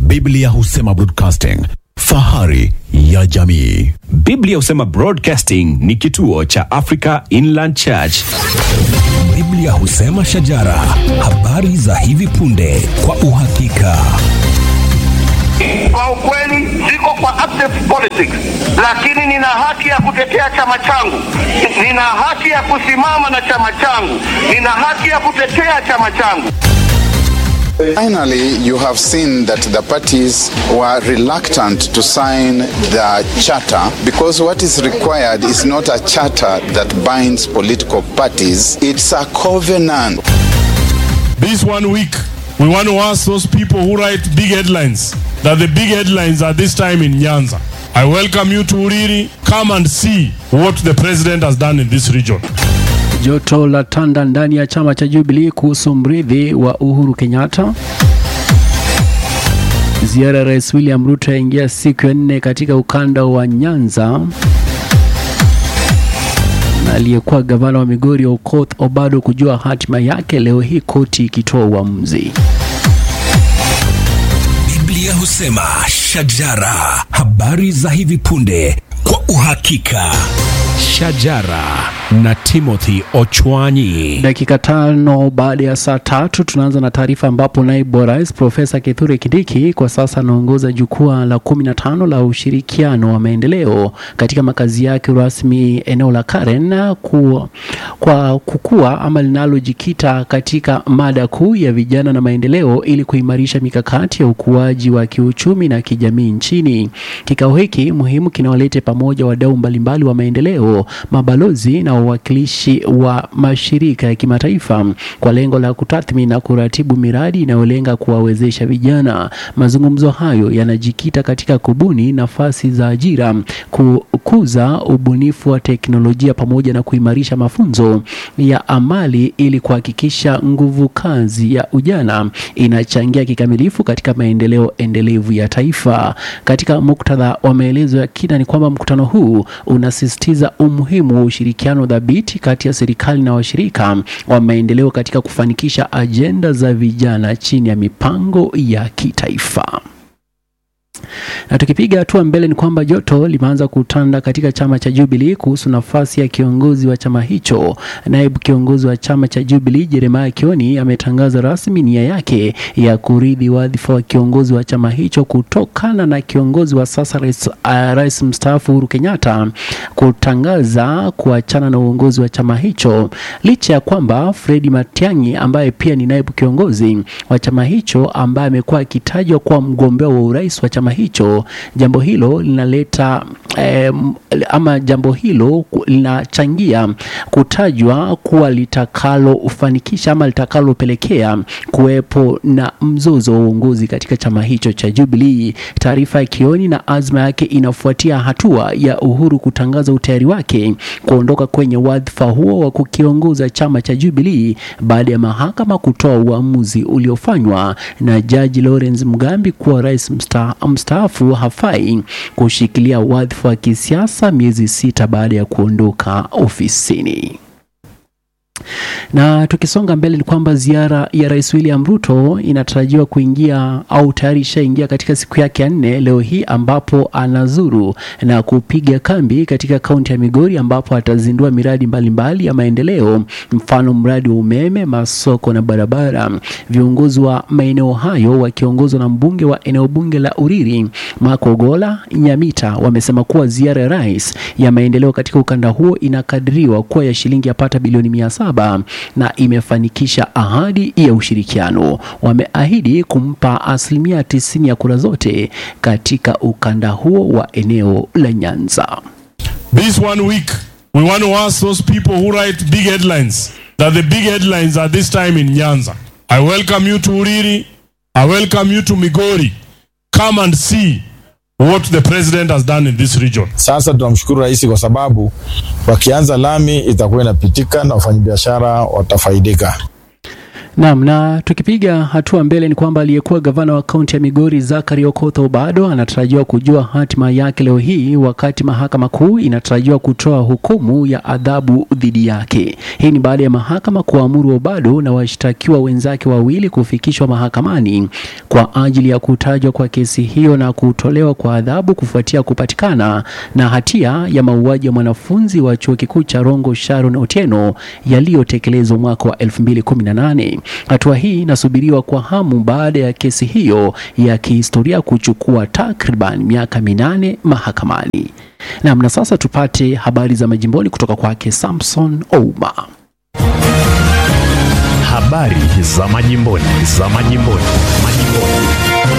Biblia husema broadcasting, fahari ya jamii. Biblia husema Broadcasting ni kituo cha Africa Inland Church. Biblia husema shajara, habari za hivi punde kwa uhakika. Kwa ukweli siko kwa active politics, lakini nina haki ya kutetea chama changu, nina haki ya kusimama na chama changu, nina haki ya kutetea chama changu. Finally, you have seen that the parties were reluctant to sign the charter because what is required is not a charter that binds political parties, it's a covenant. This one week, we want to ask those people who write big headlines that the big headlines are this time in Nyanza. I welcome you to Uriri. Come and see what the president has done in this region. Joto la tanda ndani ya chama cha Jubilee kuhusu mrithi wa Uhuru Kenyatta. Ziara ya Rais William Ruto yaingia siku ya nne katika ukanda wa Nyanza. Na aliyekuwa gavana wa Migori Okoth Obado kujua hatima yake leo hii, koti ikitoa uamuzi. Biblia husema shajara, habari za hivi punde kwa uhakika. Shajara na Timothy Ochwanyi. Dakika tano baada ya saa tatu tunaanza na taarifa ambapo naibu wa rais Profesa Kithure Kindiki kwa sasa anaongoza jukwaa la kumi na tano la ushirikiano wa maendeleo katika makazi yake rasmi eneo la Karen ku, kwa kukua ama linalojikita katika mada kuu ya vijana na maendeleo ili kuimarisha mikakati ya ukuaji wa kiuchumi na kijamii nchini. Kikao hiki muhimu kinawalete pamoja wadau mbalimbali wa maendeleo, mabalozi na wawakilishi wa mashirika ya kimataifa kwa lengo la kutathmini na kuratibu miradi inayolenga kuwawezesha vijana. Mazungumzo hayo yanajikita katika kubuni nafasi za ajira, kukuza ubunifu wa teknolojia pamoja na kuimarisha mafunzo ya amali ili kuhakikisha nguvu kazi ya ujana inachangia kikamilifu katika maendeleo endelevu ya taifa. Katika muktadha wa maelezo ya kina ni kwamba mkutano huu unasisitiza umuhimu wa ushirikiano dhabiti kati ya serikali na washirika wa maendeleo katika kufanikisha ajenda za vijana chini ya mipango ya kitaifa. Na tukipiga hatua mbele ni kwamba joto limeanza kutanda katika chama cha Jubilee kuhusu nafasi ya kiongozi wa chama hicho. Naibu kiongozi wa chama cha Jubilee Jeremiah Kioni ametangaza rasmi nia yake ya kurithi wadhifa wa kiongozi wa chama hicho kutokana na kiongozi wa sasa rais, uh, rais mstaafu Uhuru Kenyatta kutangaza kuachana na uongozi wa chama hicho, licha ya kwamba Fredi Matiang'i ambaye pia ni naibu kiongozi wa chama hicho ambaye amekuwa akitajwa kuwa mgombea wa urais wa chama hicho. Jambo hilo linaleta eh, ama jambo hilo linachangia kutajwa kuwa litakalofanikisha ama litakalopelekea kuwepo na mzozo wa uongozi katika chama hicho cha Jubilee. Taarifa ya Kioni na azma yake inafuatia hatua ya Uhuru kutangaza utayari wake kuondoka kwenye wadhifa huo wa kukiongoza chama cha Jubilee baada ya mahakama kutoa uamuzi uliofanywa na Jaji Lawrence Mugambi kuwa rais msta, mstaafu hafai kushikilia wadhifa wa kisiasa miezi sita baada ya kuondoka ofisini. Na tukisonga mbele ni kwamba ziara ya Rais William Ruto inatarajiwa kuingia au tayari ishaingia katika siku yake ya nne leo hii, ambapo anazuru na kupiga kambi katika kaunti ya Migori, ambapo atazindua miradi mbalimbali mbali ya maendeleo, mfano mradi wa umeme, masoko na barabara. Viongozi wa maeneo hayo wakiongozwa na mbunge wa eneo bunge la Uriri Makogola Nyamita wamesema kuwa ziara ya rais ya maendeleo katika ukanda huo inakadiriwa kuwa ya shilingi yapata bilioni mia saba na imefanikisha ahadi ya ushirikiano. Wameahidi kumpa asilimia tisini ya kura zote katika ukanda huo wa eneo la Nyanza. This one week, we want to ask those people who write big headlines that the big headlines are this time in Nyanza. I welcome you to Uriri. I welcome you to Migori. Come and see what the president has done in this region. Sasa tunamshukuru rais kwa sababu wakianza lami itakuwa inapitika na wafanyabiashara watafaidika. Naam, na tukipiga hatua mbele ni kwamba aliyekuwa gavana wa kaunti ya Migori Zachary Okoth Obado anatarajiwa kujua hatima yake leo hii wakati mahakama kuu inatarajiwa kutoa hukumu ya adhabu dhidi yake. Hii ni baada ya mahakama kuamuru Obado na washtakiwa wenzake wawili kufikishwa mahakamani kwa ajili ya kutajwa kwa kesi hiyo na kutolewa kwa adhabu kufuatia kupatikana na hatia ya mauaji ya mwanafunzi wa chuo kikuu cha Rongo Sharon Otieno yaliyotekelezwa mwaka wa 2018. Hatua hii inasubiriwa kwa hamu baada ya kesi hiyo ya kihistoria kuchukua takriban miaka minane mahakamani. Naam, na sasa tupate habari za majimboni kutoka kwake Samson Ouma. Habari za majimboni, za majimboni, majimboni.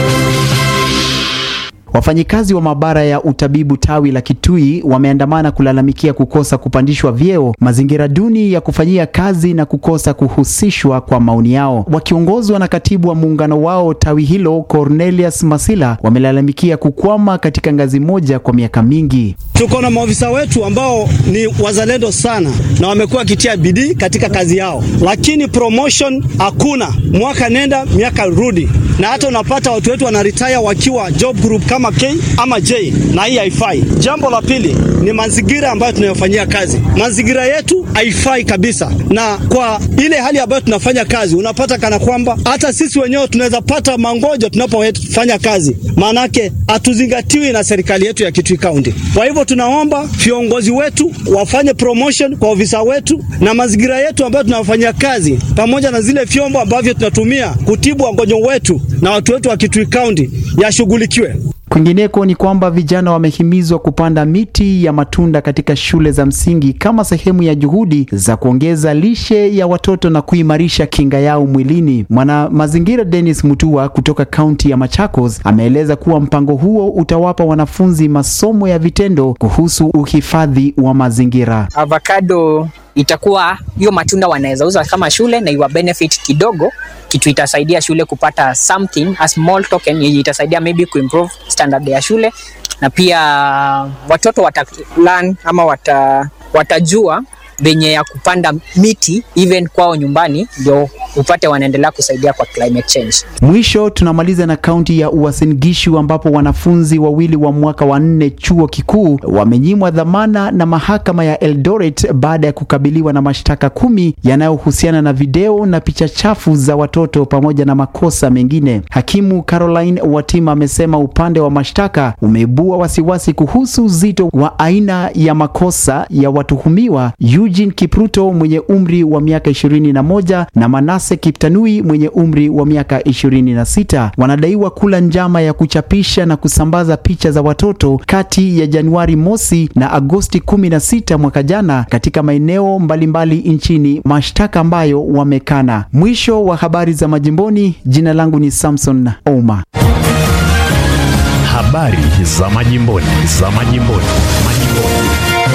Wafanyikazi wa maabara ya utabibu tawi la Kitui wameandamana kulalamikia kukosa kupandishwa vyeo, mazingira duni ya kufanyia kazi na kukosa kuhusishwa kwa maoni yao. Wakiongozwa na katibu wa muungano wao tawi hilo Cornelius Masila, wamelalamikia kukwama katika ngazi moja kwa miaka mingi. Tuko na maofisa wetu ambao ni wazalendo sana na wamekuwa wakitia bidii katika kazi yao, lakini promotion hakuna, mwaka nenda miaka rudi, na hata unapata watu wetu wanaretire wakiwa job group kama K ama J, na hii haifai. Jambo la pili ni mazingira ambayo tunayofanyia kazi. Mazingira yetu haifai kabisa, na kwa ile hali ambayo tunafanya kazi, unapata kana kwamba hata sisi wenyewe tunaweza pata mangojo tunapofanya kazi, maanake hatuzingatiwi na serikali yetu ya Kitui County. Kwa hivyo tunaomba viongozi wetu wafanye promotion kwa ofisa wetu na mazingira yetu ambayo tunafanyia kazi, pamoja na zile vyombo ambavyo tunatumia kutibu wagonjwa wetu na watu wetu wa Kitui County yashughulikiwe. Kwingineko ni kwamba vijana wamehimizwa kupanda miti ya matunda katika shule za msingi kama sehemu ya juhudi za kuongeza lishe ya watoto na kuimarisha kinga yao mwilini. Mwana mazingira Dennis Mutua kutoka kaunti ya Machakos ameeleza kuwa mpango huo utawapa wanafunzi masomo ya vitendo kuhusu uhifadhi wa mazingira. avocado itakuwa hiyo matunda wanaweza uza kama shule na iwa benefit kidogo, kitu itasaidia shule kupata something a small token yenye itasaidia maybe kuimprove standard ya shule, na pia watoto wata learn ama wata, watajua venye ya kupanda miti even kwao nyumbani, ndio upate wanaendelea kusaidia kwa climate change. Mwisho tunamaliza na kaunti ya Uasin Gishu ambapo wanafunzi wawili wa mwaka wa nne chuo kikuu wamenyimwa dhamana na mahakama ya Eldoret baada ya kukabiliwa na mashtaka kumi yanayohusiana na video na picha chafu za watoto pamoja na makosa mengine. Hakimu Caroline Watima amesema upande wa mashtaka umeibua wasiwasi kuhusu uzito wa aina ya makosa ya watuhumiwa Eugene Kipruto mwenye umri wa miaka 21 na Manase Kiptanui mwenye umri wa miaka 26 wanadaiwa kula njama ya kuchapisha na kusambaza picha za watoto kati ya Januari mosi na Agosti 16 mwaka jana katika maeneo mbalimbali nchini, mashtaka ambayo wamekana. Mwisho wa habari za majimboni. Jina langu ni Samson Ouma. Habari za majimboni, za majimboni, majimboni.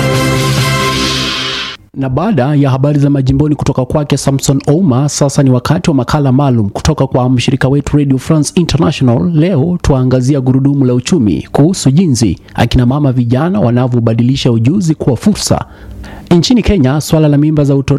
Na baada ya habari za majimboni kutoka kwake Samson Ouma, sasa ni wakati wa makala maalum kutoka kwa mshirika wetu Radio France International. Leo tuangazia gurudumu la uchumi kuhusu jinsi akina mama vijana wanavyobadilisha ujuzi kuwa fursa. Nchini Kenya, swala la mimba za utoto